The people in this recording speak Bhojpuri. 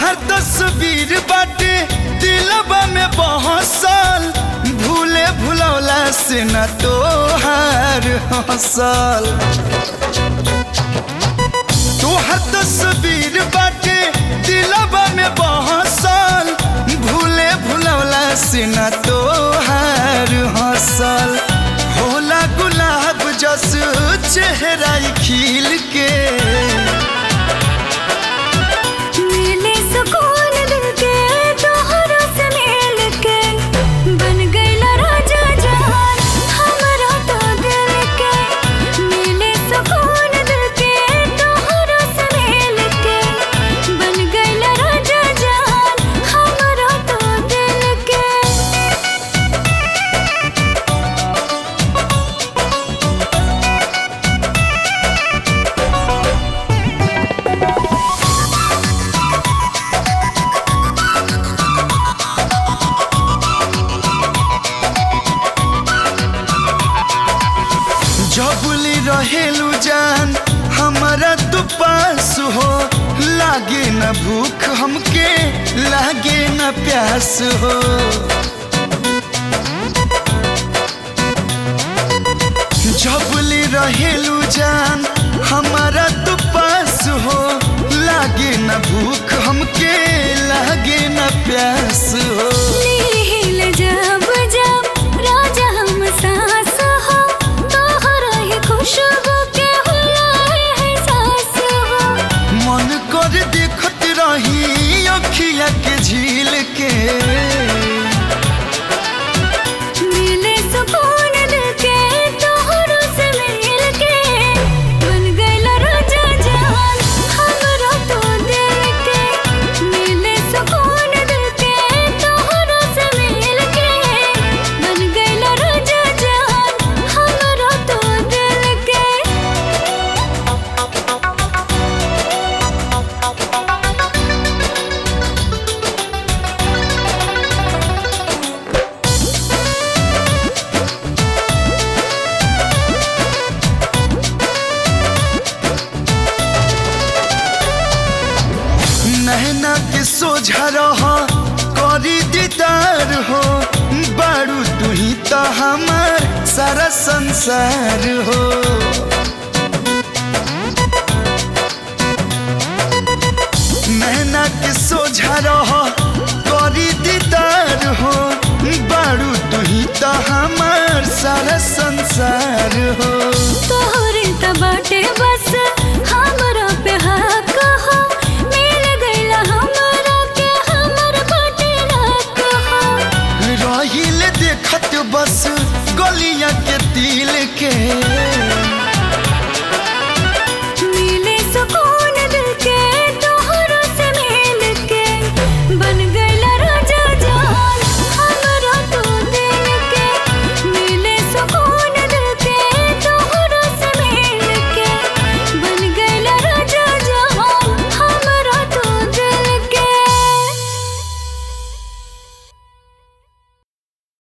तोहर तस्वीर बाटे दिलबा में बहसल भूले भुलौला से न तोहार हसल तोहर तस्वीर बाटे दिलबा में बहसल भूले भुलौला से न तोहार हसल होला गुलाब जस चेहरा खिल के मिले सुकून दिल के तोहरा से मिल के बन गईला राजा जहान हमरा तो दिल के मिले सुकून दिल के तोहरा से मिल के बन गईला राजा जहान हमरा तो दिल के जबुली रहेलू जान हमारा तू पास हो लागे न भूख हमके लागे न प्यास हो जबुली रहेलू जान हमारा तू पास हो लागे न भूख हमके लागे न प्यास हो नील जब जब राजा हम सास हो तोहरा ही खुशबू के हुलाए है सास हो मन कर देखत रही अखिया के झील के मिले सुकून दिल के तोहरा से मिल के बन गईला राजा जहान हमरा तो दिल के मिले सुकून दिल के तोहरा से मिल के बन गईला राजा जहान हमरा तो दिल के नहना के सोझा रह करी दीदार हो बारू तू ही तो हमार सारा संसार हो नहना के सोझा रह करी दीदार हो बारू तू ही तो हमार सारा संसार हो